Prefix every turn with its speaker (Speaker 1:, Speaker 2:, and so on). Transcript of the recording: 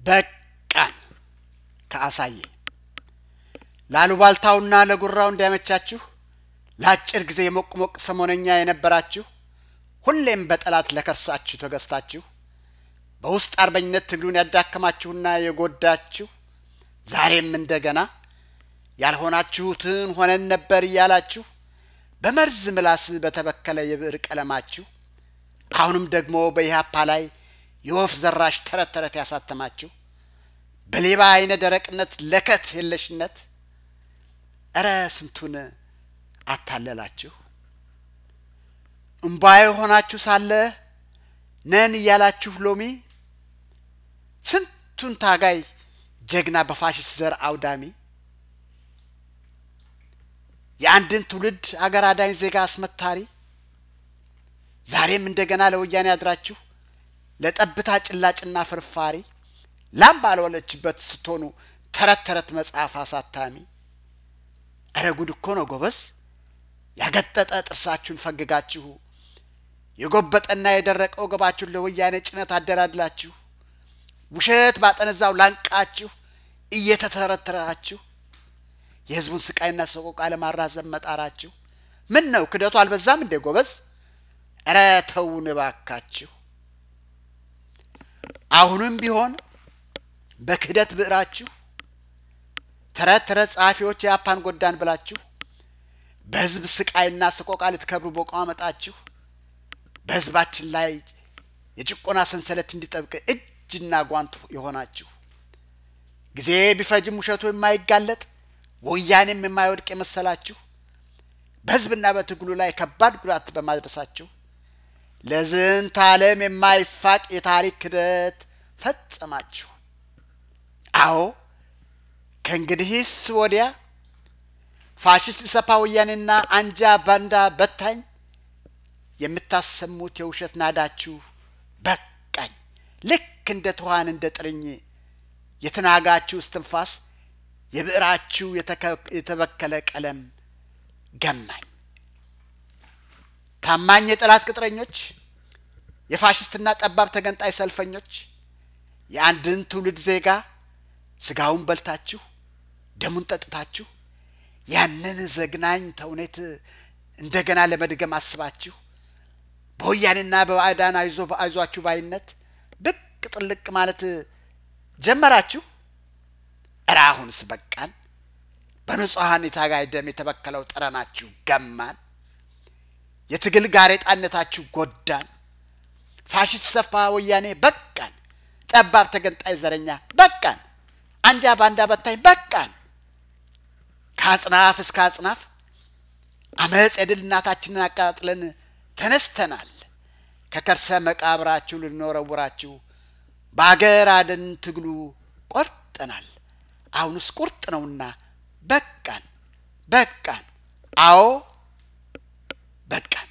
Speaker 1: በቃን ከአሳየ ላሉባልታውና ለጉራው እንዲያመቻችሁ ለአጭር ጊዜ ሞቅ ሞቅ ሰሞነኛ የነበራችሁ ሁሌም በጠላት ለከርሳችሁ ተገዝታችሁ በውስጥ አርበኝነት ትግሉን ያዳከማችሁና የጎዳችሁ ዛሬም እንደገና ያልሆናችሁትን ሆነን ነበር እያላችሁ በመርዝ ምላስ በተበከለ የብዕር ቀለማችሁ አሁንም ደግሞ በኢህአፓ ላይ የወፍ ዘራሽ ተረት ተረት ያሳተማችሁ በሌባ አይነ ደረቅነት ለከት የለሽነት እረ ስንቱን አታለላችሁ። እምቧዬ ሆናችሁ ሳለ ነን እያላችሁ ሎሚ ስንቱን ታጋይ ጀግና በፋሽስት ዘር አውዳሚ የአንድን ትውልድ አገር አዳኝ ዜጋ አስመታሪ ዛሬም እንደገና ለወያኔ አድራችሁ ለጠብታ ጭላጭና ፍርፋሪ ላም ባልወለችበት ስትሆኑ ተረት ተረት መጽሐፍ አሳታሚ እረ ጉድ እኮ ነው ጎበዝ። ያገጠጠ ጥርሳችሁን ፈግጋችሁ የጎበጠና የደረቀ ወገባችሁን ለወያኔ ጭነት አደላድላችሁ ውሸት ባጠነዛው ላንቃችሁ እየተተረተራችሁ የሕዝቡን ስቃይና ሰቆቃ ለማራዘም መጣራችሁ ምን ነው ክደቱ አልበዛም እንዴ ጎበዝ? እረ ተውን እባካችሁ። አሁንም ቢሆን በክህደት ብዕራችሁ ተረት ተረት ጸሐፊዎች የአፓን ጎዳን ብላችሁ በሕዝብ ስቃይና ሰቆቃ ልትከብሩ በቋመጣችሁ በሕዝባችን ላይ የጭቆና ሰንሰለት እንዲጠብቅ እጅና ጓንት የሆናችሁ ጊዜ ቢፈጅም ውሸቱ የማይጋለጥ ወያኔም የማይወድቅ የመሰላችሁ በሕዝብና በትግሉ ላይ ከባድ ጉዳት በማድረሳችሁ ለዝንተ ዓለም የማይፋቅ የታሪክ ክደት ፈጸማችሁ። አዎ ከእንግዲህስ ወዲያ ፋሽስት ኢሰፓ ወያኔና አንጃ ባንዳ በታኝ የምታሰሙት የውሸት ናዳችሁ በቃኝ። ልክ እንደ ትኋን እንደ ጥርኝ የተናጋችሁ እስትንፋስ የብዕራችሁ የተበከለ ቀለም ገማኝ። ታማኝ የጠላት ቅጥረኞች፣ የፋሽስትና ጠባብ ተገንጣይ ሰልፈኞች የአንድን ትውልድ ዜጋ ስጋውን በልታችሁ ደሙን ጠጥታችሁ ያንን ዘግናኝ ተውኔት እንደገና ለመድገም አስባችሁ በወያኔና በባዕዳን አይዞ አይዟችሁ ባይነት ብቅ ጥልቅ ማለት ጀመራችሁ። እረ አሁንስ በቃን። በንጹሐን የታጋይ ደም የተበከለው ጠረናችሁ ገማን። የትግል ጋሬጣነታችሁ ጎዳን። ፋሽስት ሰፋ ወያኔ በቃን። ጠባብ ተገንጣይ ዘረኛ በቃን። አንጃ ባንዳ በታኝ በቃን። ከአጽናፍ እስከ አጽናፍ አመፅ የድል እናታችንን አቃጥለን ተነስተናል። ከከርሰ መቃብራችሁ ልንወረውራችሁ በአገር አደን ትግሉ ቆርጠናል። አሁንስ ቁርጥ ነውና በቃን በቃን። አዎ በቃን።